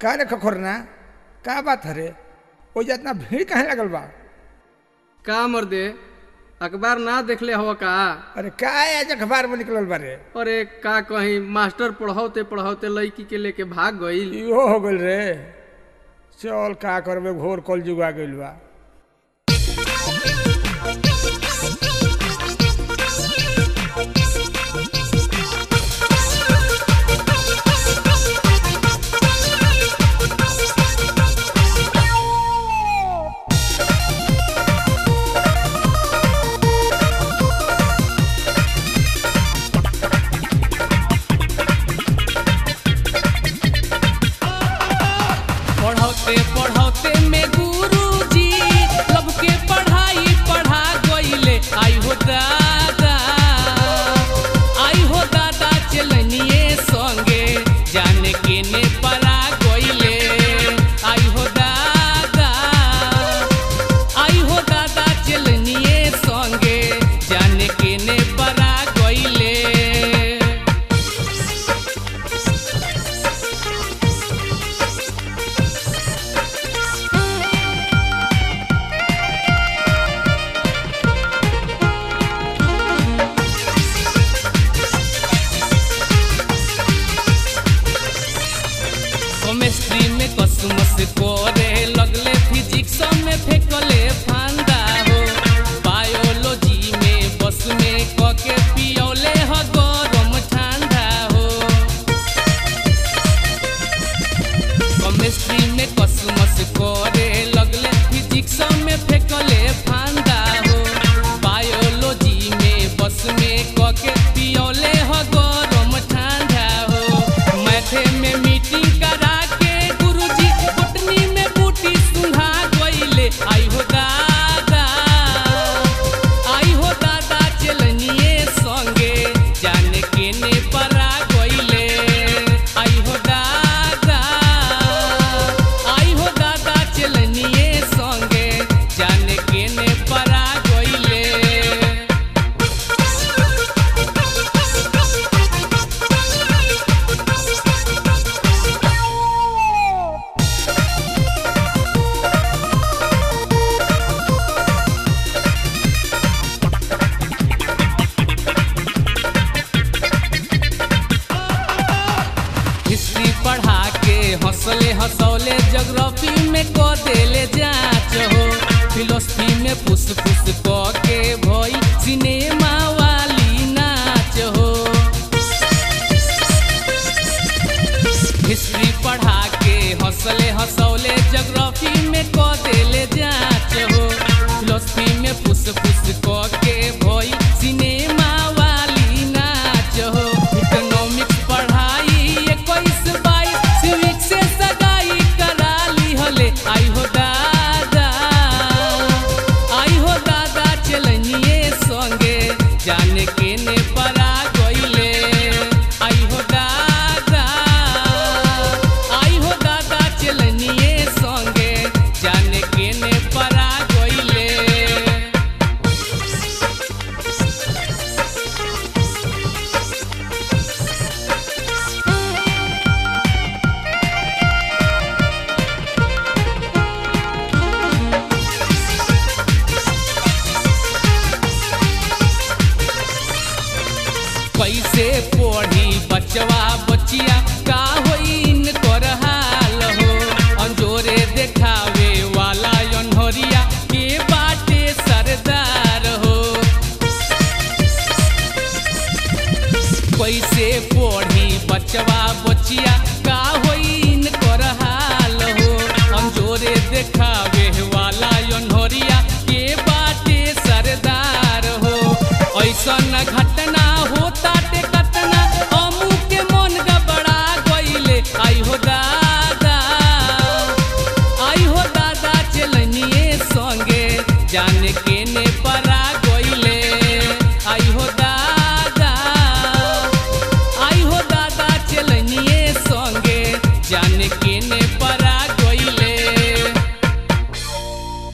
का रे खखोरना का बात हरे ओ जितना भीड़ कहे लगल बा का मर्दे अखबार ना देखले हो का अरे का आज अखबार में निकलल बारे अरे का कहीं मास्टर पढ़ाते पढ़ाते लड़की के लेके भाग गईल इहो हो गइल रे चल का करबे घोर कल जुगा गइल बा पढ़ौते पढ़ौते में गुरुजी लब के पढ़ाई पढ़ा गईले आई हो दादा आई हो दादा चलनिए संगे जाने के ने परा गईले आई हो दादा आई हो दादा चलनिए संगे जाने के ने परा गईले केमिस्ट्री में कसमस करे लगले फिजिक्स में फेंकले फांदा हो बायोलॉजी में बस में कके पियौले ह गरम ठंडा हो केमिस्ट्री में कसमस करे लगले फिजिक्स में फेंकले फांदा हो बायोलॉजी में बस में कके पियौले ह गरम ठंडा हो मैथे में मीटिंग करा के गुरुजी बटनी में बूटी सुंघा गईले आई हो दादा आई हो दादा चलनिए संगे जाने के ने परा गईले आई हो दादा आई हो दादा चलनिए संगे जाने के ने परा गईले हिस्ट्री पढ़ा के हंसले हंसौले जोग्राफी में क देले जांच हो फिलोसफी में फुस फुस क के भई सिनेमा वाली नाच हो हिस्ट्री पढ़ा के हंसले हंसौले जोग्राफी में क देले जांच हो फिलोसफी में फुस फुस क के भई सिनेमा वाली नाच हो इकोनॉमिक्स पढ़ाई इक्कीस बाईस सिविक से सगाई करा ली हले आई हो दादा आई हो दादा चलनिए संगे जाने के ने परा गईले आई हो दादा आई हो दादा चलनिए संगे जाने के ने परा गईले कैसे पढ़ी बचवा बचिया का होइन कर हाल हो अंजोरे देखावे वाला अनहरिया के बाटे सरदार हो कैसे पढ़ी बचवा बचिया का होइन कर हाल हो अंजोरे देखावे वाला अनहरिया के बाटे सरदार हो ऐसन घटना होता ते कतना हमू के मन गबड़ा गईले आई हो दादा आई हो दादा चलनिए संगे जाने के